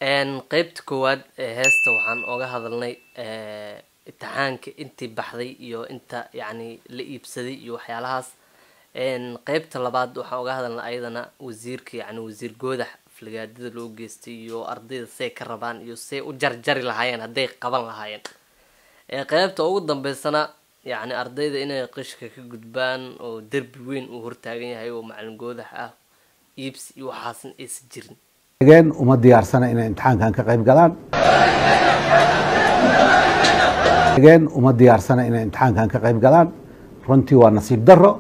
qeybta koowaad ee heesta waxaan oga hadalnay imtixaanka intii baxday iyo inta yacni la iibsaday iyo waxyaalahaas qeybta labaad waxaan oga hadalnay ayadana wasiirka yacni wasiir goodax aflagaadada loo geystay iyo ardayda say ka rabaan iyo say u jarjari lahaayeen hadday qaban lahaayeen qeybta ugu dambeysana yacni ardayda inay qishka ka gudbaan oo derbi weyn uu hortaagan yahay oo macalin goodax ah iibsi iyo waxaasna aysan jirin gen uma diyaarsana inay imtixaankan ka qayb galaan gen uma diyaarsana inay imtixaankan ka qayb galaan runtii waa nasiib daro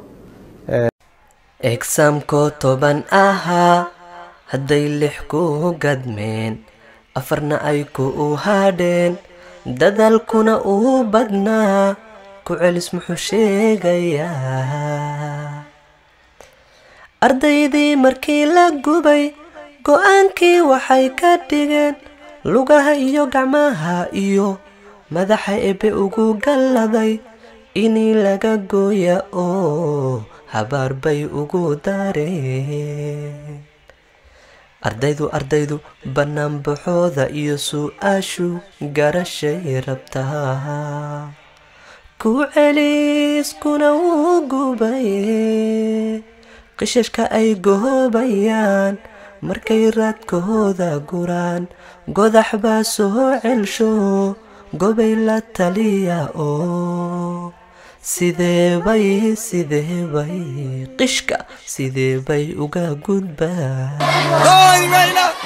exaamkoo toban ahaa hadday lix ku gadmeen afarna ay ku u hadheen dadaalkuna uu badnaa ku celis muxuu sheegayaa ardaydii markii la gubay go-aankii waxay ka dhigeen lugaha iyo gacmaha iyo madaxa ebe ugu galladay inii laga gooya oo habaar bay ugu dareen ardaydu ardaydu banaanbaxooda iyo su-aashu garashay rabtaa ku celiskuna wuu gubaye qishashka ay goobayaan markay raadkooda guraan godax baa soo celsho gobay la taliya oo sidee bay sidee bay qishka sidee bay uga gudbaan